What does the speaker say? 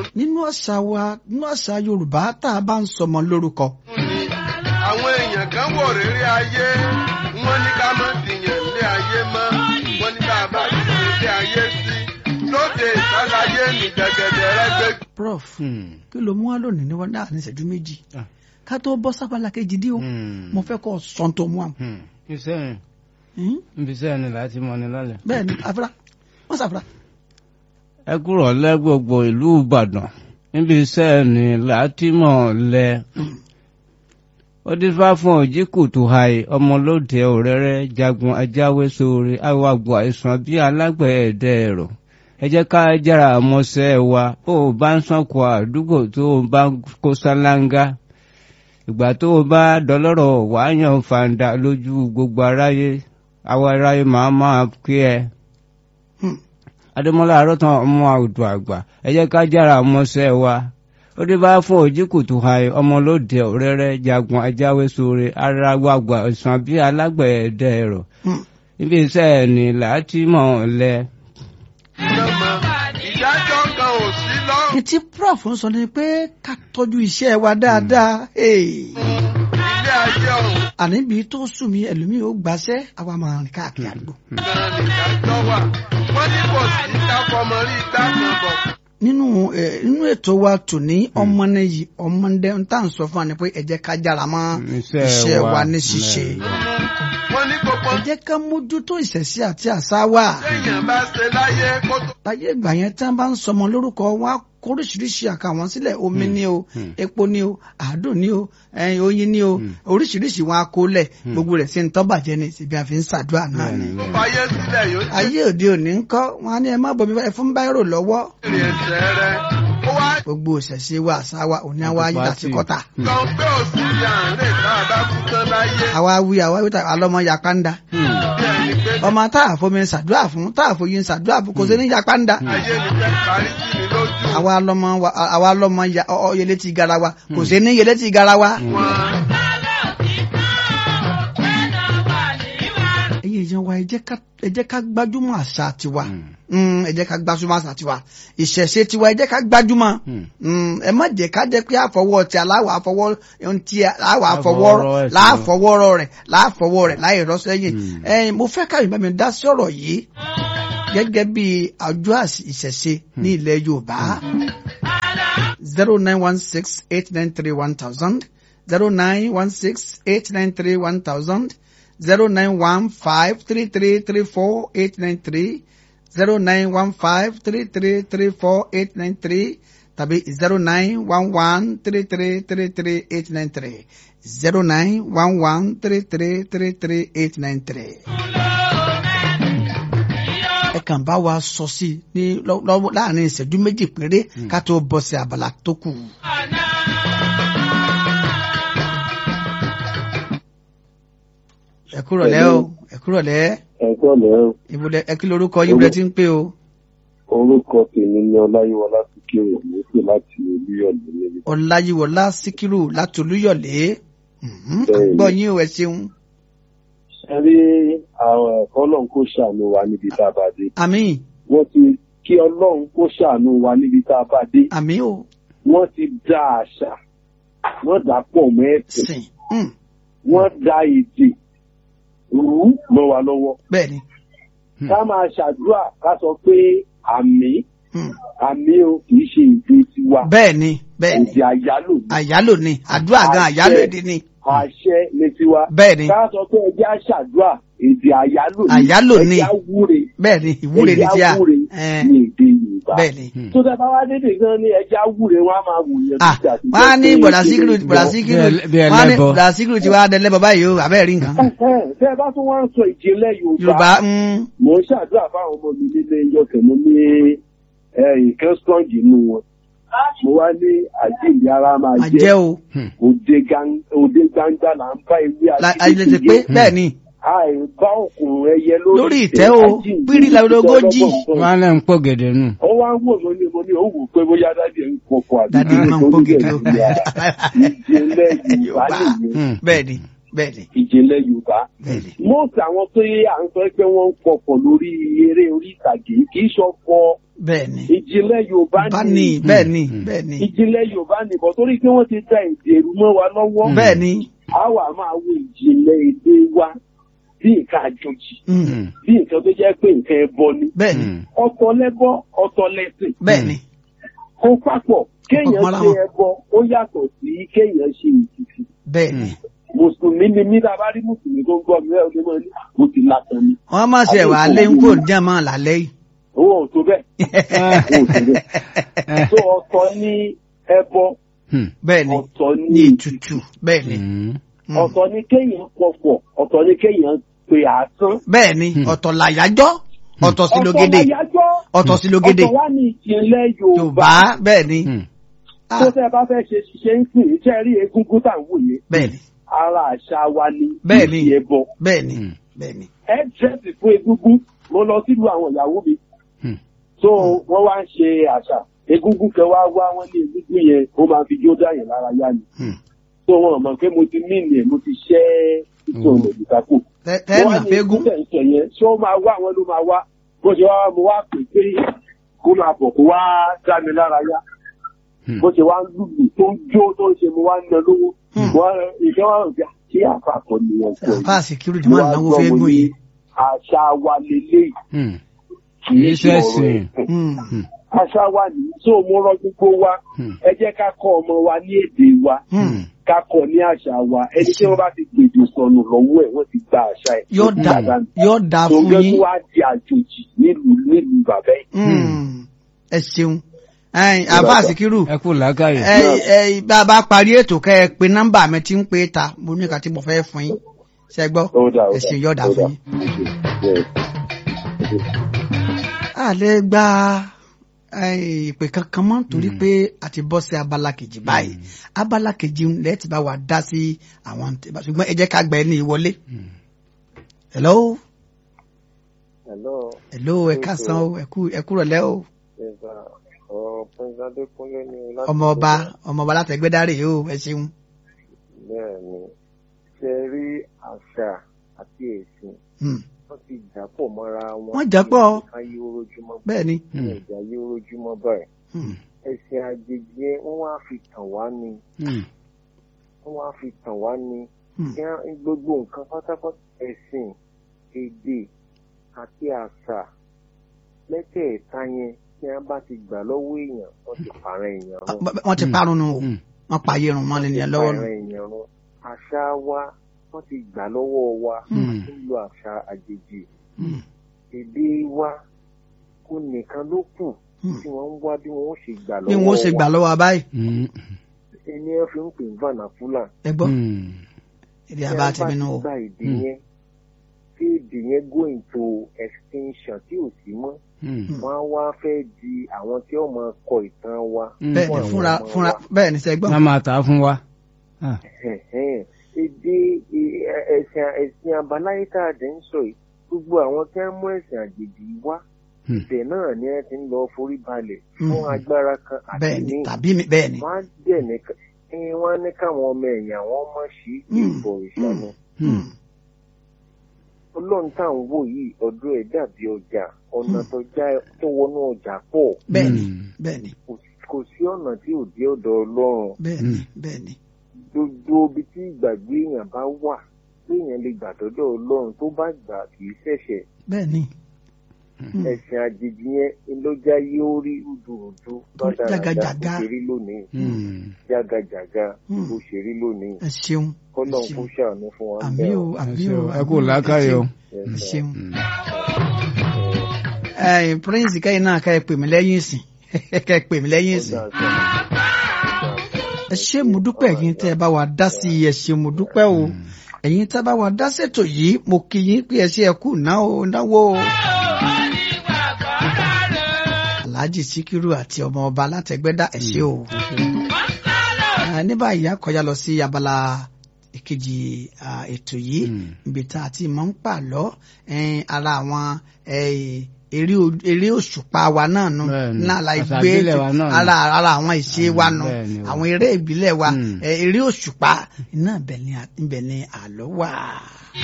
nínú àṣà wa nínú àṣà Yorùbá tá a bá ń sọmọ lórúkọ àwọn èèyàn kan wò rírí ayé wọ́n ní ká má dìyàn ilé ayé mọ́ wọ́n ní ká bá dìyàn ilé ayé sí lóde ìsàlàyé ní gẹ́gẹ́dẹ́ rẹ́gbẹ́. prof Hmm. kí ló mú wá lónìí ní wọn náà ní ìṣẹ́jú méjì Ah. ká tó bọ́ sábàlá kejì dí o Hmm. mo fẹ́ kọ́ sọ́n tó mú àmọ́ Hmm. iṣẹ́ yẹn ibi iṣẹ́ yẹn ni láti mọ ni lálẹ́. bẹ́ẹ̀ ni àfúrá wọ́n sàfúrá ẹ kúrò lẹ́ gbogbo ìlú Ìbàdàn níbi iṣẹ́ ni láti mọ̀ lẹ. ó dífá fún òjì kùtù hàì ọmọlóde òrẹ́rẹ́ jagun ajáwé sóore awàgbọ̀ àìsàn bíi alágbẹ̀ẹ́dẹ́ ẹ̀rọ. ẹ jẹ́ ká jára àmọ́ṣẹ́ wa ó bá ń sànkó àdúgbò tó o bá ń kó sálángá. ìgbà tó o bá dọlọ́rọ̀ wàá yan fàǹdà lójú gbogbo aráyé àwọn aráyé máa máa kí ẹ adémọlá àròtàn ọmọ àwùjọ àgbà ẹ jẹ́ ká jára mọ́ṣẹ́ wa ó dé bá fún òjìkùtù hàì ọmọlóde òrẹ́rẹ́ jagun ajáwé sóore aráwàgbà ìsàn bíi alágbẹ̀ẹ́dẹ ẹ̀rọ ibi iṣẹ́ ẹ̀ ní láti mọ̀ lẹ. ìdájọ́ kan ò sí lọ́rùn ní tí prof ń sọ ni pé ká tọ́jú iṣẹ́ wa dáadáa Hey. ilé ayé ọ̀hún àníbi tó sùn mí ẹlòmíì ó gbàṣẹ́ àwa máa rìn káàkiri àdúgbò gan ni ìdájọ́ wà wọ́n ní kò sí dáfọmọ rí dákan bọ̀. nínú ẹ nínú ètò wa tòní ọmọ náà yìí ọmọdé ń tà ń sọ fún wa ni pé ẹ jẹ́ ká jára mọ́ Iṣẹ́ iṣẹ́ wa. wa ní ṣíṣe wọ́n ní gbogbo ẹ jẹ́ ká mójútó ìṣẹ̀sí àti àṣà wa téèyàn bá ṣe láyé kó tó láyé ìgbà yẹn tí wọ́n bá ń sọmọ lórúkọ wọn á kó oríṣiríṣi àkàwọn sílẹ̀ omi ni o epo ni o àádùn ni o ẹyin oyin ni o oríṣiríṣi wọn á kó lẹ̀ gbogbo rẹ̀ sí ń tọ́ bàjẹ́ ni síbi àfi ń ṣàdúrà náà ni fayé sílẹ̀ yóò ti ayé òde òní ń kọ́ wọn á ní ẹ má bomi ẹ fún báírò lọ́wọ́ rìn ẹsẹ̀ rẹ̀ ó wá gbogbo ìṣẹ̀ṣe wa àṣà wa òní àwa ayé àti kọ́tà kan pé òsì ti àárín tá a bá kú tán láyé àwa wí àwa wí tà alọ́mọ yakanda bí ẹni pé ọmọ tá a fomi ṣàdúrà fún tá a foyin ṣàdúrà fún kò sí ní yakanda ayé ni fẹ́ parí sí mi lójú àwa lọmọ wa- àwa lọmọ ya- ọ- ọ yẹlé ti garawa kò sí ní yẹlé ti garawa. wọn. ẹ̀yin èèyàn wa ẹ jẹ́ ká ẹ jẹ́ ká gbájúmọ̀ àṣà tiwa Mm, ẹ jẹ́ ká gbájúmọ̀ àṣà tiwa ìṣẹ̀ṣe tiwa ẹ jẹ́ ká gbájúmọ̀ Mm, ẹ má jẹ́ ká jẹ́ pé àfọwọ́ ti aláwọ̀ àfọwọ́ ohun tí aláwọ̀ àfọwọ́ Àfọwọ́rọ́ ẹ̀sìn láàfọwọ́rọ́ rẹ̀ láàfọwọ́ rẹ̀ láì rọ́ sẹ́yìn ẹ̀yin mo fẹ́ káyọ̀ bá mi dá sí ọ̀rọ̀ yìí gẹ́gẹ́ bí àjọ àṣì- ìṣẹ̀ṣe ní ilẹ̀ Yorùbá zero nine one six eight nine three one thousand zero nine one six eight nine three one thousand zero nine one five three three three four eight nine three zero nine one five three three three four eight nine three tàbí zero nine one one three three three three eight nine three zero nine one one three three three three eight nine three. ẹ kàn bá wa sọ sí i ní lọ́- lọ́wọ́ láàrin ìṣẹ́jú méjì péré ká tó bọ́ sí abala tó kù. ẹ kúrọ̀ lẹ́ o ẹ kúrọ̀ lẹ́ ẹ̀gbọ́n mi ẹ̀ ibùdó ẹ kí lorúkọ yín bẹ́ẹ̀ ti ń pè o. orúkọ tèmi ni ọláyíwọlá síkírù mo pè láti olúyọ̀lé níbi ọláyíwọlá síkírù láti olúyọ̀lé Mhm, Bẹ́ẹ̀ni. gbọ́ yín o ẹ ṣeun. ṣe rí àwọn ẹ̀kọ́ ọlọ́run kó ṣàánú wa níbi tá a bá dé àmín wọ́n ti kí ọlọ́run kó ṣàánú wa níbi tá a bá dé àmín o wọ́n ti dá àṣà wọ́n dà pọ̀ mọ́ ẹ̀sìn sìn Mm, wọ́n dá èdè rú mọ́ wa lọ́wọ́ bẹ́ẹ̀ ni ká máa ṣàdúrà ká sọ pé àmì Mm, àmì o kì í ṣe èdè tiwa bẹ́ẹ̀ ni bẹ́ẹ̀ ni èdè àyálò ni àyálò ni àdúrà gan àyálò èdè ni àṣẹ ní tiwa bẹ́ẹ̀ ni ká sọ pé ẹjẹ́ àṣàdúrà èdè àyálò ni Àyálò ni. ẹjẹ́ àwúre bẹ́ẹ̀ ni ìwúre ni ẹjẹ́ tí a àwúre Eh, ní èdè Yorùbá bẹ́ẹ̀ ni. tó tẹ bá wá dédé gan ni ẹjẹ́ àwúre wọn á máa wù yẹn Ah, títí àti wọ́n á ní jẹ́ pé bọ̀dà èdè síkírù Yorùbá. bọ̀dà síkírù Bí ẹ- bí wọ́n á ní ẹlẹ́bọ. bọ̀dà síkírù ti wá dẹlẹ́bọ báyìí o àbẹ́ẹ̀ rí nǹkan. Ẹ̀hẹ́n, tẹ́ ẹ bá tún wá ń sọ ìjìnlẹ̀ Yorùbá Yorùbá mm, mò ń ṣàdúrà fáwọn ọmọ mi nílé ìjọkẹ̀ mo ní ẹ, nǹkan strong inú wọn mo wá ní àjíǹde ara máa máa jẹ́ jẹ́ o òde gan- òde gbangba là ń bá ewé La- àti ayé ti pé bẹ́ẹ̀ ni àìbá òkùnrin ẹyẹ lórí lórí ìtẹ́ o àjíǹde pírí làwọlógójì wọn á lẹ́ ń pọ̀ gẹ̀dẹ̀ nù. ó wá ń wò mí ní mo ní ó wù pé bóyá dáàdi ẹ̀ ń pọ̀pọ̀ àbí dàdí máa ń pọ́ gèdè o ìjìnlẹ̀ Yorùbá nìyẹn Hmm. bẹ́ẹ̀ ni bẹ́ẹ̀ni ìjìnlẹ̀ yorùbá bẹ́ẹ̀ni most àwọn tó yẹ à ń sọ pé wọ́n ń pọ̀pọ̀ lórí eré orí ìtàgé kì í ṣọ̀fọ̀ bẹ́ẹ̀ni ìjìnlẹ̀ yorùbá bá ni ní bẹ́ẹ̀ni Mm. bẹ́ẹ̀ni ìjìnlẹ̀ yorùbá ni bọ̀ torí pé wọ́n ti da èdè ẹ̀rù mọ́ wa lọ́wọ́ bẹ́ẹ̀ni a wà máa wo ìjìnlẹ̀ èdè wa bí nǹkan àjòjì Mm. bí nǹkan tó jẹ́ pé nǹkan ẹbọ ni bẹ́ẹ̀ni ọ̀tọ̀ lẹ́bọ ọ̀tọ̀ lẹ́sìn bẹ́ẹ̀ni kó papọ̀ kéèyàn mọ́ra ṣe wọn. ẹbọ ó yàtọ̀ sí kéèyàn ṣe ìtìtì bẹ́ẹ̀ni mùsùlùmí ni mí tá a bá rí mùsùlùmí tó ń gbọ́ mi ẹ̀ ọdún mọ́ ní mo ti látàn ni wọ́n máa ṣe ẹ̀wà alẹ́ ń kó jẹ́mọ́ lálẹ́ yìí. owó ò tó bẹ́ẹ̀ owó ò tó bẹ́ẹ̀ tó ọ̀tọ̀ ní ẹbọ bẹ́ẹ̀ni ọ̀tọ̀ ní ní ìtutù bẹ́ẹ̀ni Mm. ọ̀tọ̀ ní kéèyàn pọ̀pọ̀ ọ̀tọ̀ ní kéèyàn pe àásán bẹ́ẹ̀ni ọ̀tọ̀ làyájọ́ ọ̀tọ̀ sí ọ̀tọ̀ lógede láyájọ́ ọ̀tọ̀ sí lógede ọ̀tọ̀ wá ní ìjìnlẹ̀ yorùbá yorùbá bẹ́ẹ̀ni tó tẹ́ ẹ bá fẹ́ ṣe ṣiṣẹ́ ń sìn iṣẹ́ rí egungun tá à ń wòye bẹ́ẹ̀ni ara àṣà wa ni Bẹ́ẹ̀ni. ìfi ẹbọ bẹ́ẹ̀ni bẹ́ẹ̀ni ẹ dírẹ́sì fún egungun mo lọ sílùú àwọn ìyàwó mi Hmm. so wọ́n wá ń ṣe àṣà egungun kan wá wá wọ́n ní egungun yẹn ó máa fi jó dáyẹ̀ lára yá ni Hmm. so wọn mọ̀ pé mo ti mí ni ẹ̀ mo ti ṣẹ́ ìtàn Hmm. òdìkápò Tẹ́- tẹ́ mà fẹ́gùn tẹ̀ ń tẹ̀ yẹn ṣé ó máa wá àwọn ló máa wá bó ṣe wá mo wá pè pé kó máa bọ̀ kó wá dá mi lára yá bó ṣe wá ń lùlù tó ń jó tó ń ṣe mo wá ń ná lówó Hmm. wọn ìṣẹ́ wọn rò pé ṣé àpapọ̀ ni wọ́n sọ yìí àfa security máa náwó fẹ́gùn yìí àṣà wa lélẹ́yìí kì í ṣẹ̀sìn. Mm. àṣà wa nìyí tó mo rọ gbogbo wa Hmm. ẹ jẹ́ ká kọ́ ọmọ wa ní èdè wa Mm. ká kọ́ ní àṣà wa ẹni tí wọ́n bá ti gbèjò sọnù lọ́wọ́ ẹ̀ wọ́n ti gba àṣà ẹ̀ yóò Ó ti dà gbà dànù. yóò dà tó fún gẹ́ yín tó wá di àjòjì nílùú nílùú bàbá yìí. Mm. ẹ ṣeun ẹ̀yin àfa sikiru ẹ kú làákàyè. ẹ ẹ bá a bá parí ètò kẹ ẹ pe nọ́mbà mi tí ń pè é ta mo ní nǹkan tí mo fẹ́ fún yín ṣe gbọ́ Ó dà, ó ẹ dà, ṣe yọ̀ọ̀dà ó fún dà. yín. Yes. a lè gba eh, ìpè kankan mọ́ torí pé a ti bọ́ sí abala kejì báyìí abala kejì ń lẹ́ẹ̀tì bá wa dá sí àwọn tẹ̀ bá ṣùgbọ́n ẹ jẹ́ ká gba ẹni ìwọlé. hello Hello, hello ẹ káàsán o ẹ kú ẹ kúrọ̀ lẹ́ o Ẹ̀bà ọ̀rọ̀ Prince Adékúnlé ni láti ọmọ ọba ọmọ ọba látẹgbẹ́dárè o ẹ ṣeun. Bẹ́ẹ̀ ni, ṣe rí àṣà àti ẹ̀sìn Hmm, wọ́n ti dàpọ̀ mọ́ra wọn. Wọ́n dàpọ̀. Ayé orójúmọ́ bẹ́ẹ̀ ni ní ìjà ayé orójúmọ́ báyìí. Hmm, Ẹ̀sìn àjèjì yẹn wọ́n wá fi tàn wá ni. Wọ́n wá fi tàn wá ni. hmm, Kí á- gbogbo nǹkan pátápátá ẹ̀sìn, èdè àti àṣà mẹ́tẹ̀ẹ̀ta yẹn tí wọ́n bá ti gbà lọ́wọ́ èèyàn wọ́n ti pààrọ̀ èèyàn run. wọ́n ti parun nu o Hmm. wọ́n pa ayé run mọ́ lẹ́nu yẹn lọ́wọ́ nù. Pààrọ̀ èèyàn run. Àṣà wa wọ́n ti gbà lọ́wọ́ wa Hmm. ń lo àṣà àjèjì. Hmm, Èdè wa kò nìkan ló kù hmm. tí wọ́n ń wá bí wọ́n ó ṣe gbà bí lọ́wọ́ wọ́n ó ṣe gbà lọ́wọ́ abáyé Ẹni ẹ fi ń pè ní vernacular. ẹ gbọ́ èdè àbá ti bínú o. Tí wọ́n bá ti gba èdè Hmm. yẹn tí èdè yẹn go into extinction tí ò sí mọ́ wọ́n á wá fẹ́ di àwọn tí ó máa kọ ìtàn wa. bẹ́ẹ̀ fún ni àwọn fúnra ọmọ fúnra wa. bẹ́ẹ̀ ni sẹ́gbọ́n. wọ́n máa tà á fún wa. Ẹ̀hẹ̀n. èdè ẹ- ẹ- ẹ̀sìn ẹ̀sìn àbáláyé tá a dẹ̀ ń sọ yìí gbogbo àwọn tí wọ́n mú ẹ̀sìn àjèjì wá Hmm. ibẹ̀ náà ni ẹ ti ń lọ forí balẹ̀ Hmm. fún agbára kan àti bẹ́ẹ̀ ni ní tàbí mi bẹ́ẹ̀ ni. wọ́n á dẹ̀ ní ká- ẹ, wọ́n á ní káwọn ọmọ ẹ̀yìn àwọn ọmọ ṣì í Hmm. ìbọ̀ ìṣàánú Hmm, ọlọ́run tá à ń wò yìí ọdún ẹ̀ dàbí ọjà ọ̀nà tó já tó wọnú ọjà pọ̀ bẹ́ẹ̀ ni bẹ́ẹ̀ ni kò sí- kò sí ọ̀nà tí ò dé ọ̀dọ̀ ọlọ́run bẹ́ẹ̀ ni bẹ́ẹ̀ ni. gbogbo ibi tí ìgbàgbé èèyàn bá wà tí èèyàn lè gbà dọ́dọ̀ ọlọ́run tó bá gbà kì í ṣẹ̀ṣẹ̀ bẹ́ẹ̀ ni. Hmm, ẹ̀sìn àjèjì yẹn ló já yóò rí rúdurùdu Tó jágajàga. bó ṣe rí lónìí Hmm. jágajàga Hmm. bó ṣe rí lónìí ẹ ṣeun ẹ kọ́lọ́n kó ṣeun ṣàánú fún wa àmì bẹ́ẹ̀ o o. àmì ẹ o ṣeun, ẹ àmì kú o, làákàyè o. ẹ Yes, sir. ṣeun. Hmm. ẹ̀yin prince kẹ́yìn náà kẹ́ ẹ pè mí lẹ́yìn ìsìn kẹ́ ẹ pè mí lẹ́yìn Ó ìsìn. dáa, sir. ẹ ṣé mo dúpẹ́ ẹ̀yin tẹ́ ẹ bá wa dá sí i ẹ ṣé mo dúpẹ́ o ẹ̀yin tẹ́ bá wa dá ṣètò yìí mo kí yín pé ẹ ṣe ẹ kú náwó náwó o. alhaji sikiru àti ọmọ ọba látẹgbẹ́dá ẹ ṣé o. Ah, ní báyìí a kọjá lọ sí abala ìkejì ah, ètò yìí Hmm. ibi tá a ti mọ̀ ń pàlọ́ eh, ara àwọn eh, eré o- eré òṣùpá wa náà nù Bẹ́ẹ̀ni, náà la àṣà gbé ìbílẹ̀ wa náà ni. ara ara àwọn ìṣe wa nù bẹ́ẹ̀ni o. àwọn eré ìbílẹ̀ wa Mm. ẹ, eré òṣùpá iná ibẹ̀ ni à- ibẹ̀ ni àlọ́ wà.